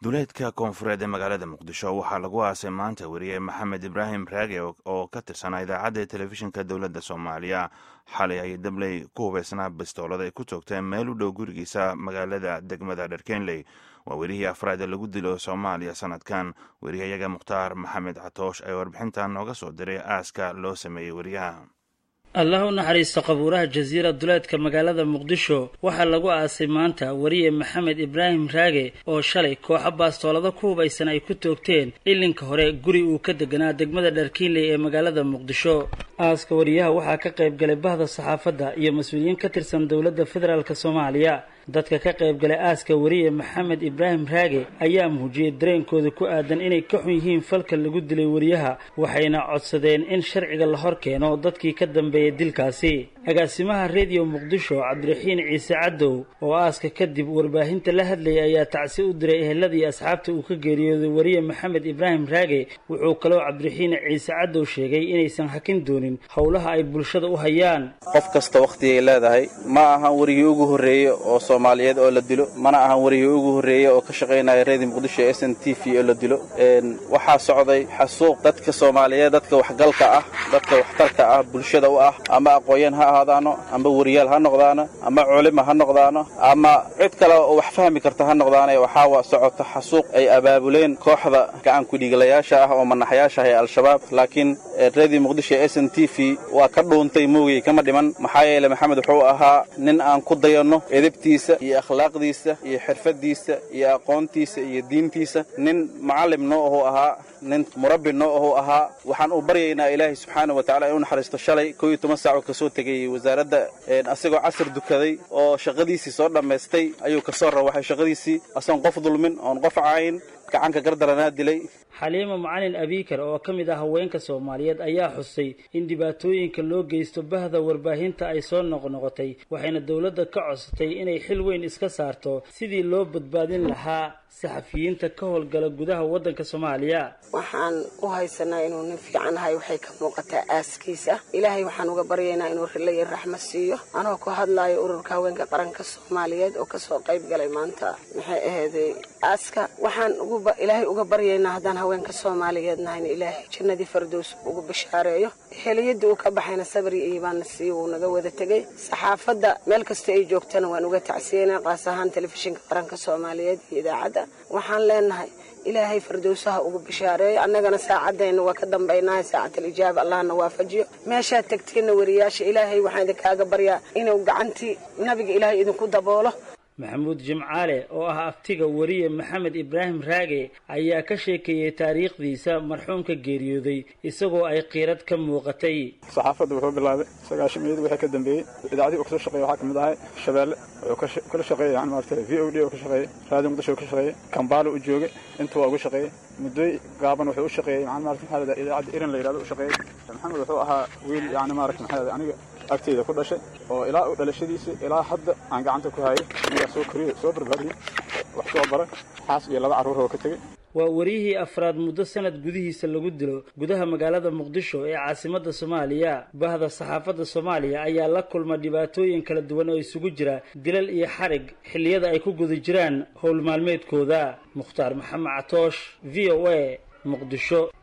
duleedka koonfureed ee magaalada muqdisho waxaa lagu aasay maanta weriye maxamed ibraahim raage oo ka tirsanaa idaacadda telefishinka dowladda soomaaliya xalay ay dabley ku hubeysnaa bistoolada ay ku toogteen meel u dhow gurigiisa magaalada degmada dharkenley waa werihii afraad ee lagu dilo soomaaliya sanadkan weriyayaga mukhtaar maxamed catoosh ayaa warbixintan nooga soo diray aaska loo sameeyey weriyaha allah u naxariisto qabuuraha jasiira duleedka magaalada muqdisho waxaa lagu aasay maanta weriye maxamed ibraahim raage oo shalay kooxo baastoolada ku hubaysan ay ku toogteen ilinka hore guri uu ka deganaa degmada dharkiinley ee magaalada muqdisho aaska wariyaha waxaa ka qayb galay bahda saxaafadda iyo mas-uuliyiin ka tirsan dowladda federaalk soomaaliya dadka ka qayb galay aaska weriye maxamed ibraahim raage ayaa muujiyey dareenkooda ku aadan inay ka xun yihiin falka lagu dilay weriyaha waxayna codsadeen in sharciga la hor keeno dadkii ka dambeeyay dilkaasi agaasimaha rediyo muqdisho cabdiraxiin ciise cadow oo aaska kadib warbaahinta la hadlayay ayaa tacsi u diray eheladii asxaabta uu ka geeriyooday weriye maxamed ibraahim raage wuxuu kaloo cabdiraxiin ciise cadow sheegay inaysan hakin doonin howlaha ay bulshada u hayaan qof kasta wakhtigay leedahay ma ahan werigii ugu horreeye oo soomaaliyeed oo la dilo mana ahan werigii ugu horreeye oo ka shaqaynaya redio muqdisho ee s n t v oo la dilo waxaa socday xasuuq dadka soomaaliyeed dadka waxgalka ah dadka waxtarka ah bulshada u ah ama aqoonyan ha ahaadaano ama weriyaal ha noqdaano ama culima ha noqdaano ama cid kale oo wax fahmi karta ha noqdaane waxaa socota xasuuq ay abaabuleen kooxda gacan kudhiiglayaasha ah oo manaxyaasha ah ee al-shabaab laakiin redio muqdisho s n t v waa ka dhuuntay moogay kama dhiman maxaa yeele maxamed wuxuu ahaa nin aan ku dayanno edebtiisa iyo akhlaaqdiisa iyo xirfadiisa iyo aqoontiisa iyo diintiisa nin mucallim noo ahuu ahaa nin murabbi noo ahuu ahaa waxaan u baryaynaa ilaahay subxaana wa tacala inuu naxariisto shalay koo iyo toban saac oo kasoo tegay wasaaradda asagoo casar dukaday oo shaqadiisii soo dhammaystay ayuu kasoo rawaxay shaqadiisii asagoon qof dulmin oon qof caayin gacanka gardaranaa dilay xaliima macalin abiikar oo ka mid ah haweenka soomaaliyeed ayaa xusay in dhibaatooyinka loo geysto bahda warbaahinta ay soo noqnoqotay waxayna dowladda ka codsatay inay xil weyn iska saarto sidii loo badbaadin lahaa saxafiyiinta ka howlgala gudaha waddanka soomaaliya waxaan u haysanaa inuu nin fiican ahay waxay ka muuqataa aaskiisa ilaahay waxaan uga baryaynaa inuu rilla iyo raxma siiyo anoo ku hadlaayo ururka haweenka qaranka soomaaliyeed oo kasoo qayb galay maanta maxay ahayday aaska waxaan ilaahay uga baryaynaa haddaan haweenka soomaaliyeed nahayna ilaahay jannadii fardows ugu bashaareeyo heliyadii uu ka baxayna sabri iyo baana siiyo wuu naga wada tegey saxaafadda meel kasta ay joogtana waan uga tacsiyeynaa qaas ahaan telefishinka qaranka soomaaliyeed iyo idaacadda waxaan leenahay ilaahay fardowsaha ugu bishaareeyo annagana saacadayna waa ka dambaynahay saacatal ijaaba allahna waafajiyo meeshaad tegtiinna wariyaasha ilaahay waxaan idinkaaga baryaa inuu gacantii nabiga ilaahay idinku daboolo maxamuud jimcaale oo ah aftiga weriye maxamed ibraahim raage ayaa ka sheekeeyey taariikhdiisa marxuumka geeriyooday isagoo ay qiirad ka muuqatay saxaafadda wuxuu bilaabay sagaashamiyadii wixii ka dambeeyey idaacadii uu kasoo shaqeeyey waxaa ka mid ahay shabeelle wuxuu kala shaqeeyey yani maarata v o d oo ka shaqeeyey raadiyo muqdisho uu ka shaqeeyey kambaalo u joogay inta waa ugu shaqeeyey muddoy gaaban wuxuu u shaqeeyey yani maarata maxaa lahahdaa idaacadda iran la yidhahdo u shaqeeyey maxamed wuxuu ahaa wiil yani maarata maxaa lahahdaa aniga agteyda ku dhashay oo ilaa u dhalashadiisa ilaa hadda aan gacanta ku hayay anigaa soo koriyo soo barbaadiyey wax soo baray xaas iyo laba carruur oo ka tegey waa wariyihii afraad muddo sanad gudihiisa lagu dilo gudaha magaalada muqdisho ee caasimadda soomaaliya bahda saxaafadda soomaaliya ayaa la kulma dhibaatooyin kala duwan oo isugu jira dilal iyo xarig xilliyada ay ku guda jiraan howl maalmeedkooda mukhtaar maxamed catoosh v o a muqdisho